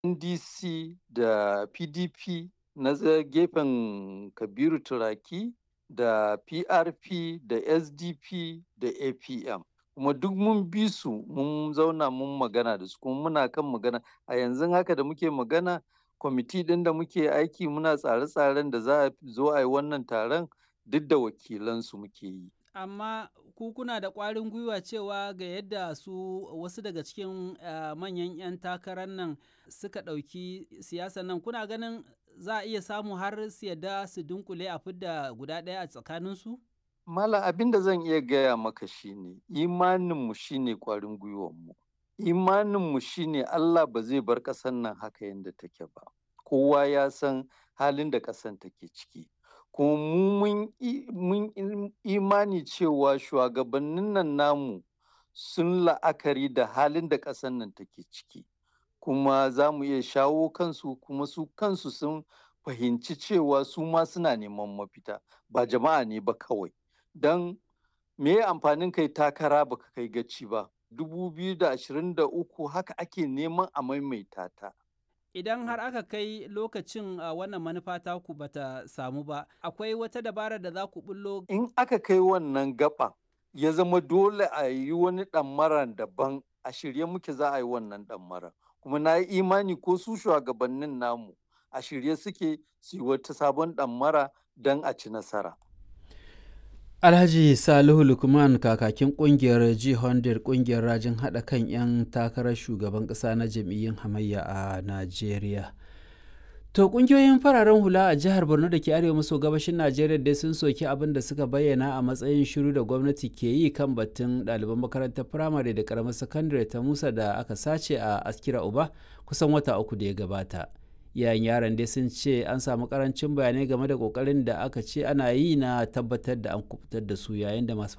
NDC da PDP na gefen Kabiru Turaki da PRP da SDP da APM. Kuma duk mun bi su mun zauna mun magana da su kuma muna kan magana a yanzu haka da muke magana kwamiti ɗin da muke aiki muna tsare-tsaren da za a zo a yi wannan taron duk da wakilansu muke yi. Amma ku kuna da ƙwarin gwiwa cewa ga yadda su wasu daga cikin manyan 'yan takarar nan suka ɗauki siyasar nan kuna ganin za a iya samu har su yadda su dunkule a fidda guda ɗaya a tsakaninsu? Malam abin da zan iya gaya maka shine imaninmu shine ƙwarin gwiwanmu. Imaninmu shine Allah ba zai bar ƙasar nan haka yadda take ba. Kowa ya san halin da ƙasar take ciki. Kuma mu mun imani cewa shugabannin nan namu sun la'akari da halin da ƙasar nan take ciki. Kuma za mu iya shawo kansu kuma su kansu sun fahimci cewa su ma suna neman mafita ba jama'a ne ba kawai. Don me amfanin kai takara baka kai gaci ba. 2023 haka ake neman a maimaita ta. Idan har aka kai lokacin wannan manufa taku bata samu ba, akwai wata dabara da za ku bullo? In aka kai wannan gaba ya zama dole a yi wani ɗammaran daban a shirye muke za a yi wannan ɗammaran. Kuma na yi imani ko su shugabannin namu a shirye suke su yi wata sabon ɗammara don a ci nasara. Alhaji Salihu Lukman kakakin kungiyar Jihondir kungiyar rajin haɗa kan 'yan takarar shugaban ƙasa na jam'iyyun hamayya a Najeriya. To kungiyoyin fararen hula a jihar Borno da ke arewa maso gabashin Najeriya dai sun soki abin da suka bayyana a matsayin shiru da gwamnati ke yi kan batun ɗaliban makarantar firamare da ƙaramar sakandare ta Musa da aka sace a Askira Uba kusan wata uku da ya gabata. yayin yaran dai sun ce an samu karancin bayanai game da kokarin da aka ce ana yi na tabbatar da an kubutar da su yayin da masu